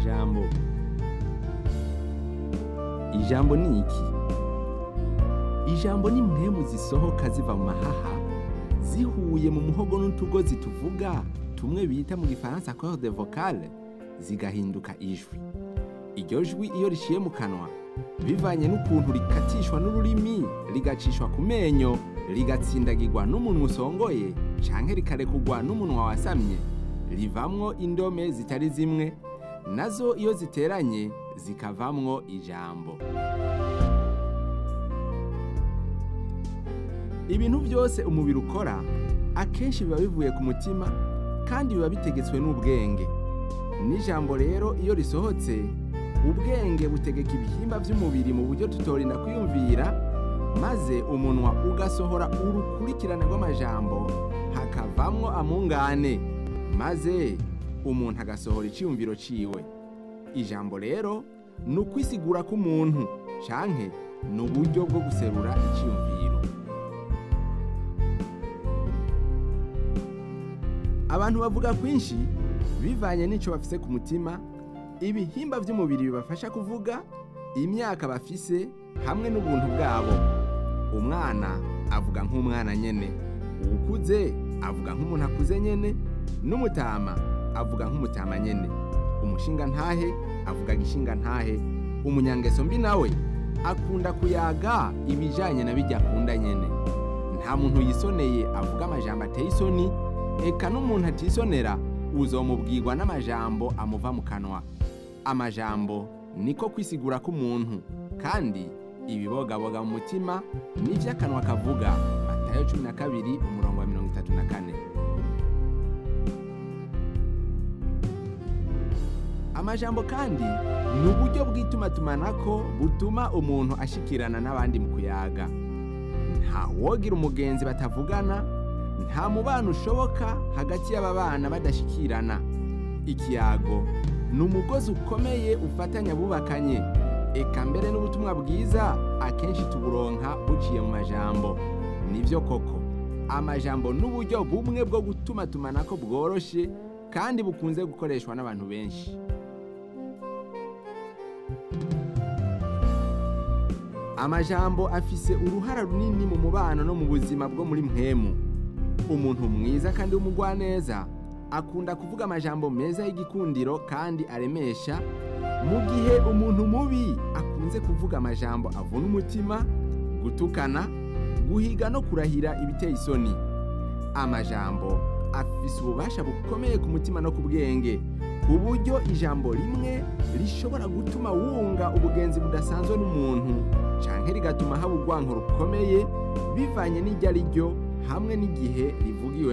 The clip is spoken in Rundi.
amajambo ijambo ni iki ijambo ni impwemu zisohoka ziva mu mahaha zihuye mu muhogo n'utugozi tuvuga tumwe bita mu gifaransa corde vocale zigahinduka ijwi iryo jwi iyo riciye mu kanwa bivanye n'ukuntu rikatishwa n'ururimi rigacishwa ku menyo rigatsindagirwa n'umunwa usongoye canke rikarekugwa n'umunwa wasamye rivamwo indome zitari zimwe nazo iyo ziteranye zikavamwo ijambo ibintu byose umubiri ukora akenshi biba bivuye ku mutima kandi biba bitegetswe n'ubwenge n'ijambo rero iyo risohotse ubwenge butegeka ibihimba by'umubiri mu buryo tutorinda kwiyumvira maze umunwa ugasohora urukurikirane rw'amajambo hakavamwo amungane maze umuntu agasohora icyiyumviro ciwe ijambo rero ni ukwisigura k'umuntu canke ni uburyo bwo guserura icyiyumviro abantu bavuga kwinshi bivanye n'ico bafise ku mutima ibihimba by'umubiri bibafasha kuvuga imyaka bafise hamwe n'ubuntu bwabo umwana avuga nk'umwana nyene uwukuze avuga nk'umuntu akuze nyene n'umutama avuga nk'umutama nyene umushinga ntahe avuga gishinga ntahe umunyangeso mbi nawe akunda kuyaga ibijanye na bijya akunda nyene nta muntu yisoneye avuga amajambo ateye isoni eka n'umuntu atisonera uzomubwirwa n'amajambo amuva mu kanwa amajambo niko kwisigura k'umuntu kandi ibibogaboga mu mutima n'ivyo akanwa kavuga matayo cumi na kabiri umurongo wa mirongo itatu na kane amajambo kandi ni uburyo bw'itumatumanako butuma umuntu ashikirana n'abandi mu kuyaga nta wogira umugenzi batavugana nta mubano ushoboka hagati y'aba bana badashikirana ikiyago ni umugozi ukomeye ufatanya abubakanye eka mbere n'ubutumwa bwiza akenshi tuburonka buciye mu majambo nibyo koko amajambo n'uburyo bumwe bwo gutuma tumanako bworoshe kandi bukunze gukoreshwa n'abantu benshi amajambo afise uruhara runini mu mubano no mu buzima bwo muri mpemu umuntu mwiza kandi w'umugwaneza akunda kuvuga amajambo meza y'igikundiro kandi aremesha mu gihe umuntu mubi akunze kuvuga amajambo avuna umutima gutukana guhiga no kurahira ibiteye isoni amajambo afise ububasha bukomeye ku mutima no ku bwenge ku buryo ijambo rimwe rishobora gutuma wunga ubugenzi budasanzwe n'umuntu canke rigatuma haba urwanko rukomeye bivanye n'iryo ari ryo hamwe n'igihe rivugiwe